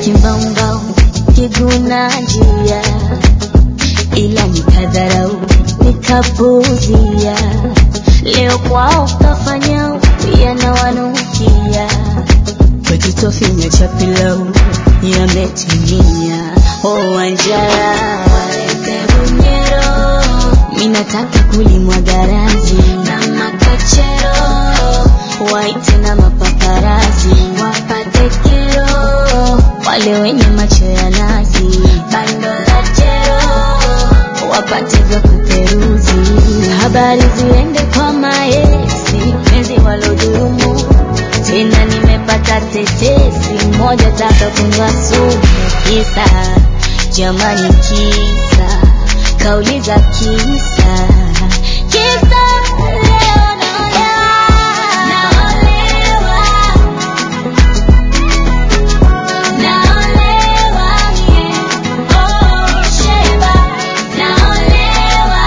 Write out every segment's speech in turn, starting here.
kimbaumbau kiguna njia, ila nikadharau nikapuzia. Leo kwao kafanya yanawanukia, kwetu tofinya cha pilau yametimia. Oh, Wanjara Bunyero, minataka kulimwa garazi na makachero, waite na mapaparazi wapate kero, wale wenye macho ya nazi bando la jero, wapate vya kuperuzi, habari ziende kwa maesi, penzi walodhulumu tena nimepata tetesi moja taka kunywa sumu kisa jamani kisa kauli za kisa kisa leo naolewa naolewa yeah. oh sheba naolewa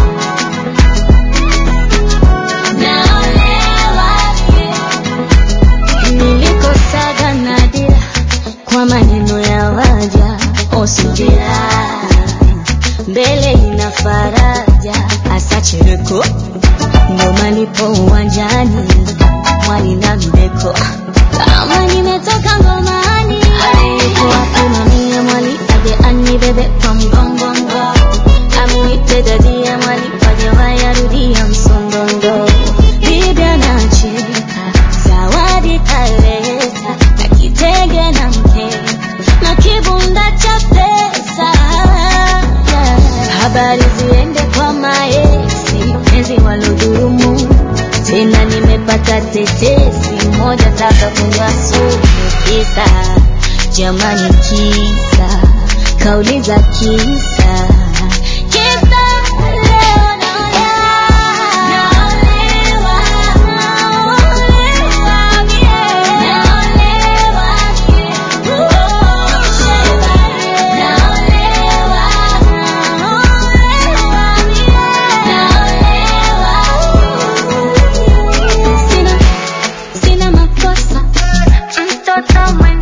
naolewa yeah. Nilikosaga nadira kwa maneno ya waja osubira mbele ina faraja hasa chereko ndo malipo uwanjani mwali na mbeko kama nimetoka ngomani alikuwa simamia mwali aje anibebe kwa mgongongo amuite dadia mwali waje wayarudia msongondo bibi anacheka zawadi kaleta na kitenge na mkeka na kibunda cha pesa habari ziende kwa maesi penzi walodhurumu tena nimepata tetesi moja taka kunywa sumu kisa jamani kisa kauli za kisa kisa leo naolewa naolewa yeah. naolewa yeah. oh sheba naolewa naolewa yeah. naolewa sina sina makosa mtoto mwenye